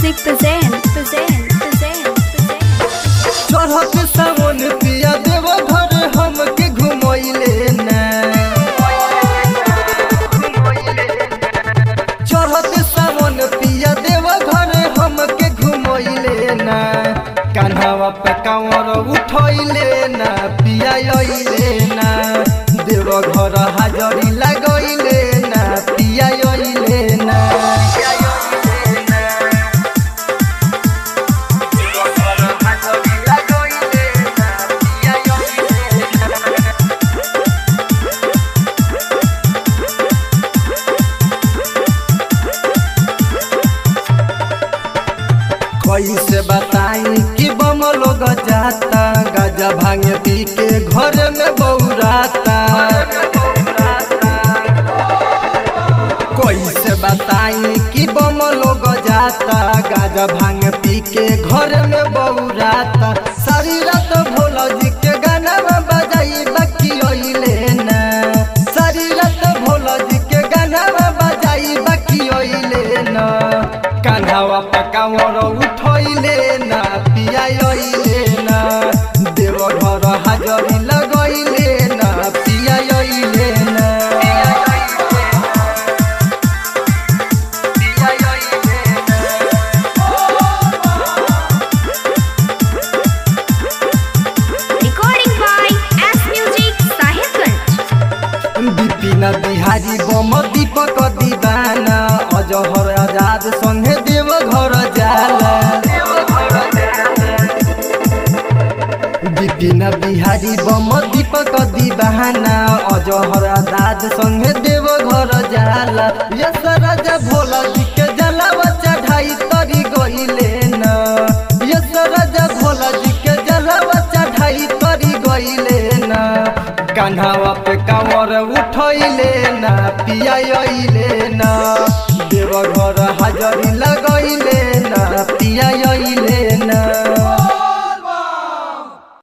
Music present, present, present, present. चढ़त सावन पिया देव घर हमके घुमैले ना चढ़त सावन पिया देव घर हमके घुमैले ना कान्हावा पे कांवर उठैले ना पिया अइले ना देव घर हाजरी लगैले ना पिया अइले ना कैसे बताई कि बम लोग जाता गाजा भांग पी के घर में बौराता कैसे बताई कि बम लोग जाता गाजा भांग पी के घर में बौराता सारी रात भोला जी के गाना बजाई बाकी ओइले ना सारी रात भोला जी के गाना बजाई बाकी ओइले ना कान्हावा पकावर उठैले ना पिया ओइले ना देव घर हाजरी लगैले ना पिया ओइले ना Recording by S Music Sahibganj. Vipin Bihari बम दीपक दीवाना अजहर आजाद संगे देव घर जाला विपिन बिहारी बम दीपक दीवाना अजहर आजाद संगे देव घर जाला यस राजा भोला जी के जलावा चढ़ाई तरी गइले ना यस राजा भोला जी के जलावा चढ़ाई तरी गइले ना कान्हावा पे कांवर उठैले ना पिया अइले ना देव घर हाजरी लगैले ना पिया अइले